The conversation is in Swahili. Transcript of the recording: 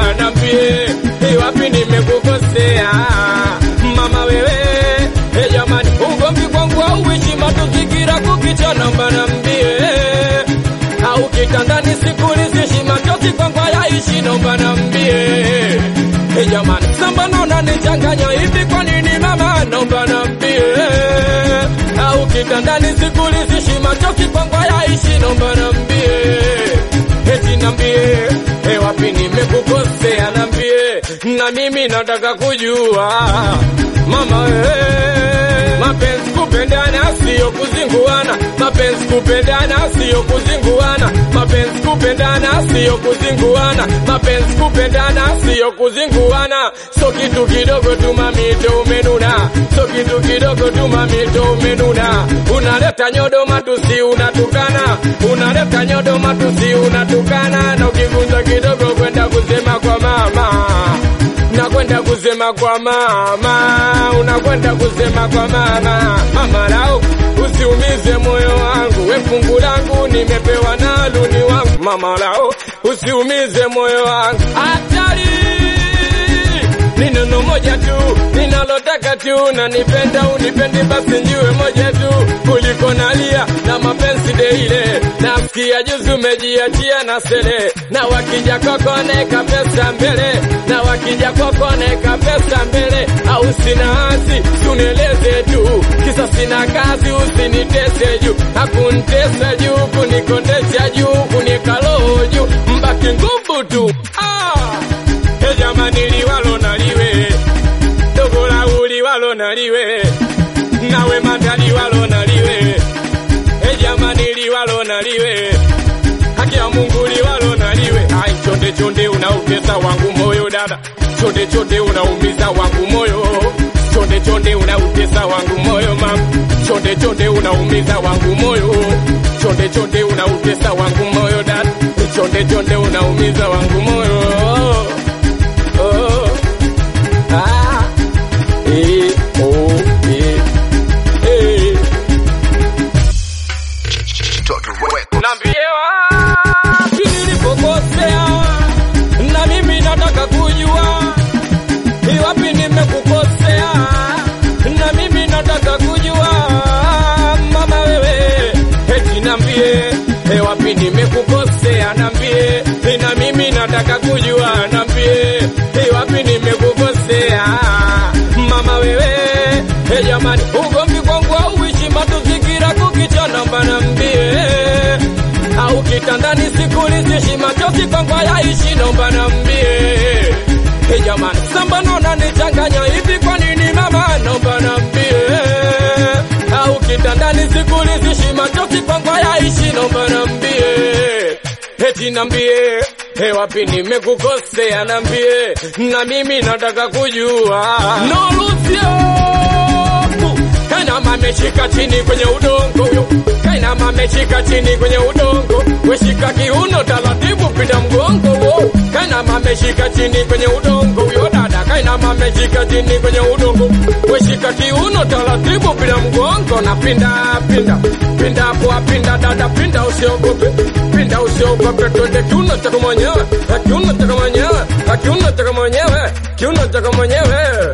nambie iwapi nimekukosea mama wewe e jamani ugomvi kwangu auishi matuzigira kukicha namba nambie au kitandani sikulizishi machozi kwangu hayaishi nomba nambie e jamani samba naona nichanganya hivi kwa nini mama nomba nambie au kitandani sikulizishi machozi kwangu hayaishi nomba nambie eti nambie e wapi nimekukosea nambie na mimi nataka kujua mama wewe mapenzi kupendana sio kuzinguana mapenzi kupendana sio kuzinguana mapenzi kupendana sio kuzinguana mapenzi kupendana sio kuzinguana so kitu kidogo tu mamito umenuna so kitu kidogo tu mamito umenuna unaleta nyodo matusi unatukana unaleta nyodo matusi unatukana na ukigunja kidogo kwenda kusema kwa mama nakwenda kusema kwa mama, unakwenda kusema kwa mama. Mama lau, usiumize moyo wangu, we fungu langu nimepewa na luni wangu. Mama lau, usiumize moyo wangu, hatari ni neno moja tu ninalotaka tu, na nipenda unipendi, basi njiwe moja tu kuliko nalia na mapenzi deile. Nasikia juzi umejiachia na sele, na wakija kwako neka pesa mbele, na wakija kwako neka pesa mbele, au sina asi sunieleze tu, kisa sina kazi, usinitese juu, hakuntesa juu, kunikondesha juu, kunikaloho juu, mbaki nguvu tu ah! E jamani liwalo naliwe dogo la uliwalo naliwe nawe mata liwalo naliwe e jamani liwalo naliwe haki ya Mungu liwalo naliwe ai chonde chonde unautesa wangu moyo dada chonde chonde unaumiza wangu moyo chonde chonde unautesa wangu moyo mama chonde chonde unaumiza wangu moyo chonde chonde unautesa wangu moyo dada chonde chonde unaumiza wangu moyo oh. Ah. Eh, oh, eh, eh. Niambie wapi nilipokosea, na mimi nataka kujua ni wapi nimekukosea, na mimi nataka kujua mama wewe, eti niambie e, wapi nimekukosea, niambie na mimi nataka kujua, niambie e, wapi nimekukosea mama wewe, e, jamani ugomvi kwangu auishi matuzigira kukicha, namba niambie au kitandani sikulizishi machozi kwangu hayaishi, nomba nambie e jamani, samba naona nichanganya hivi, kwa nini mama, nomba nambie au kitandani sikulizishi machozi kwangu hayaishi, nomba nambie eti nambie e wapi nimekukosea, nambie na mimi nataka kujua no Lucio Kainama ameshika chini kwenye udongo huyo, Kainama ameshika chini kwenye udongo, weshika kiuno taratibu, pita mgongo wo. Kainama ameshika chini kwenye udongo huyo dada, Kainama ameshika chini kwenye udongo, weshika kiuno taratibu, pita mgongo na pinda pinda pinda kwa pinda dada, pinda usiogope, pinda usiogope, twende kiuno chako mwenyewe, kiuno chako mwenyewe, kiuno chako mwenyewe, kiuno chako mwenyewe